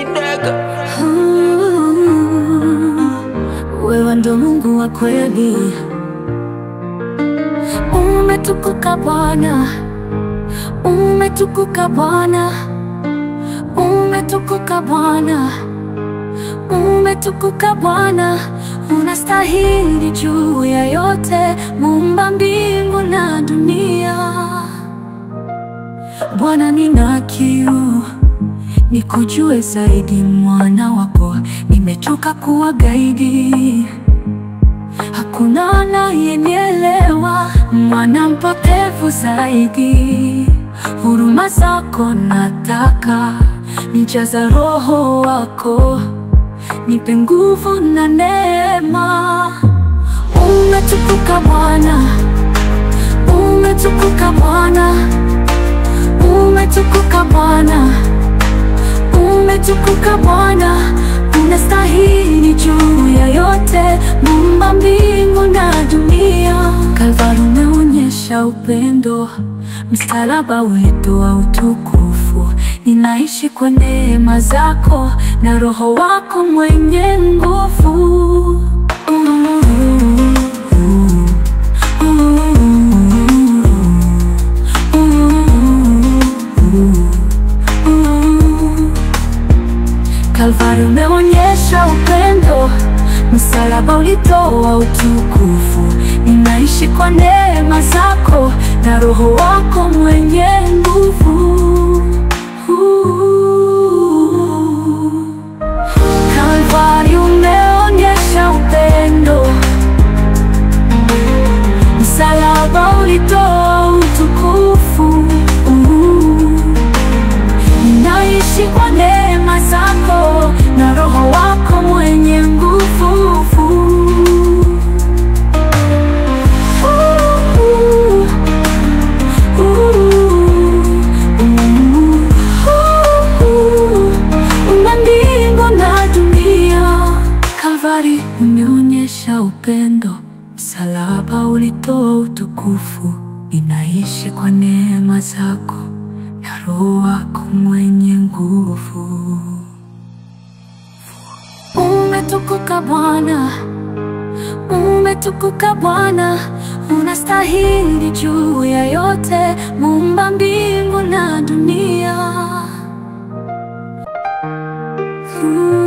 Kidega. Wewe ndo Mungu wa kweli, umetukuka Bwana, umetukuka Bwana, umetukuka Bwana, umetukuka Bwana, unastahili juu ya yote, muumba mbingu na dunia. Bwana, nina kiu nikujue zaidi, mwana wako, nimechoka kuwa gaidi. Hakuna anayenielewa, mwana mpotevu zaidi. Huruma zako nataka, nijaza roho wako, nipe nguvu na neema. Umetukuka Bwana, umetukuka Bwana, umetukuka Bwana, umetukuka Bwana, unastahili juu ya yote, muumba mbingu na dunia. Kalvari umeonyesha upendo, msalaba wetu wa utukufu. Ninaishi kwa neema zako na roho wako mwenye nguvu. Kalvari umeonyesha upendo, msalaba ulitoa utukufu. Ninaishi kwa neema zako na roho wako mwenye nguvu. Kalvari umeonyesha upendo, msalaba ulitoa utukufu. Ninaishi kwa neema zako na roho wako mwenye nguvu. Una mbingu na dunia. Kalvari umeonyesha upendo, msalaba ulitoa utukufu. Ninaishi kwa neema zako na roho wako mwenye nguvu. Umetukuka Bwana, umetukuka Bwana, unastahili juu ya yote, muumba mbingu na dunia.